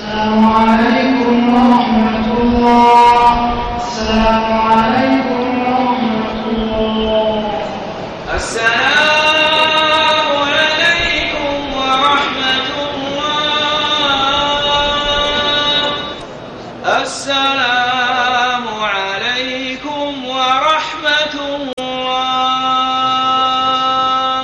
السلام عليكم ورحمة الله السلام عليكم ورحمة الله السلام عليكم ورحمة الله السلام عليكم ورحمة الله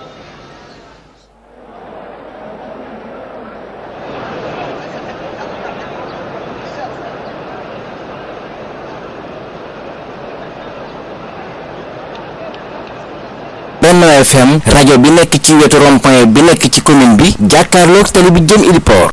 Benno FM rajo bi nekk ci wetu rond-point bi nekk ci commune bi jàkkaarloog tali bi jëm Iliport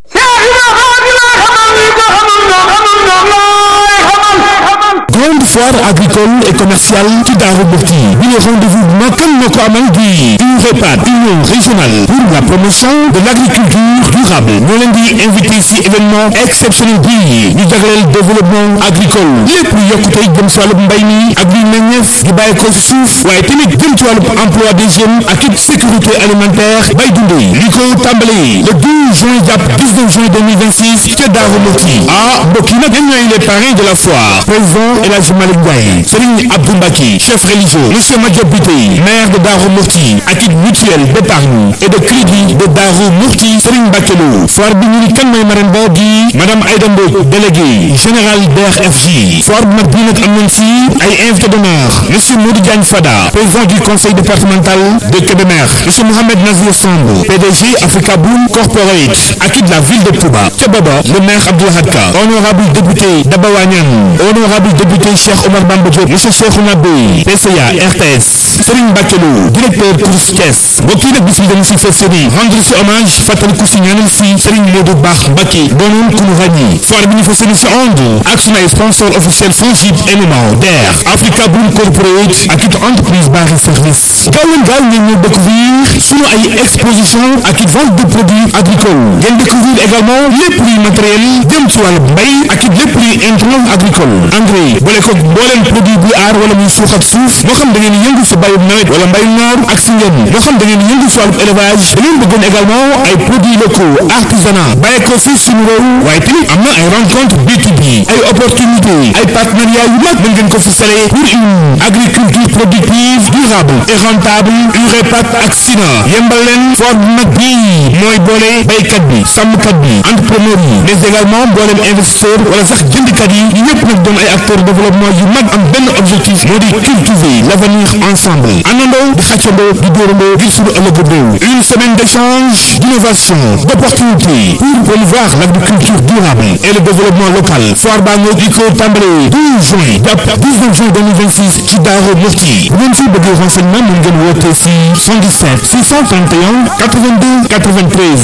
grande foire agricole et commerciale ci Daaru Muxti bi le rendez-vous bu mag kan moo ko amal di UREPAD union régionale pour la promotion de l'agriculture durable ñoo leen di invité ci événement exceptionnel bi ñu jagleel développement agricole lépp lu yokkute jëm ci wàllub mbay mi ak luy meññeef di bàyyi ko ci suuf waaye tamit jëm ci wàllub emploi des jeunes ak it sécurité alimentaire bay dundee li ko tàmbalee le 12 juin jàpp 19 juin 2026 ca Daaru Muxti ah mbokk yi nag ñoom ñooy les parrains de la foire président El Hadj Malick Ndiaye Serigne Abdou Mbacke chef religieux monsieur Madiop Biteye maire de Darou Mourti ak it mutuelle d'épargne et de crédit de Darou Mourti Serigne Mbacke Lo foire bi ñu ni kan mooy marraine ba di madame Aïda Mbodj délégué général DRFJ foire bu mag bii nag am nañ si ay invité d'honneur monsieur Modou Diagne Fada président du conseil départemental de Kébémer monsieur Mohamed Nazir Samb PDG Africa Boom Corporate ak it la ville de Touba ca booba le maire Abdoulahad Ka honorable député Daba Wañan honorable député Cheikh Omar Bamba Diop monsieur Cheikhouna Bey PCA RTS Serigne Mbacke Lo directeur course Thiès mbokk yi nag bis bi dañu si fas yéene rendre si hommage fàttaliku si ñaanal si Serigne Modou Baax Mbacke doonoon ku ñu ràññi foire bi ñu fas yéene si ànd ak sunu ay sponsor officiel Fongib NMA DER Africa Boom Corporate ak it entreprise Bari Service gaaw leen gaaw ngeen ñëw découvrir sunu ay exposition ak it vente de produits agricoles ngeen découvrir également lépp luy matériel jëm ci wàllu mbay ak it lépp luy intrant agricole engrais boole ko mbooleem produit buy aar wala muy suux ak suuf moo xam da ngeen yëngu si bayum nawet wala mbayum noor ak si ngeen moo xam da ngeen yëngu si wàllu élevage da ngeen bëggoon également ay produits locaux artisanat bàyyi ko fii suñu réew waaye tamit am na ay rencontre B2B ay opportunité ay partenariat yu mag mën ngeen ko fi sale pour une agriculture productive durable et rentable UREPAD ak SINA yembal leen foire bu mag bii mooy boole baykat bi sàmmkat bi entrepreneur yi mais également mbooleem investisseur wala sax jëndkat yi ñu ñëpp nag doon ay acteurs développement yu mag am benn objectif moo di cultiver l'avenir ensemble àndandoo di xàccandoo di dóorandoo ngir suñu ëllëgu réew une semaine d'échange d'innovation d'opportunités pour promouvoir l'agriculture durable et le développement local foire baa ngoo di ko tàmbalee 12 juin jàpp 19 juin 2026 ci Daaru Muxti bu ngeen si bëggee renseignement mën ngeen woote si 77 631 82 93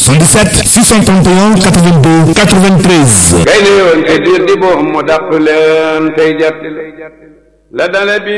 77 631 82 93 kay ne yoon te diir di boo mu dàq leen tey jat la dale bi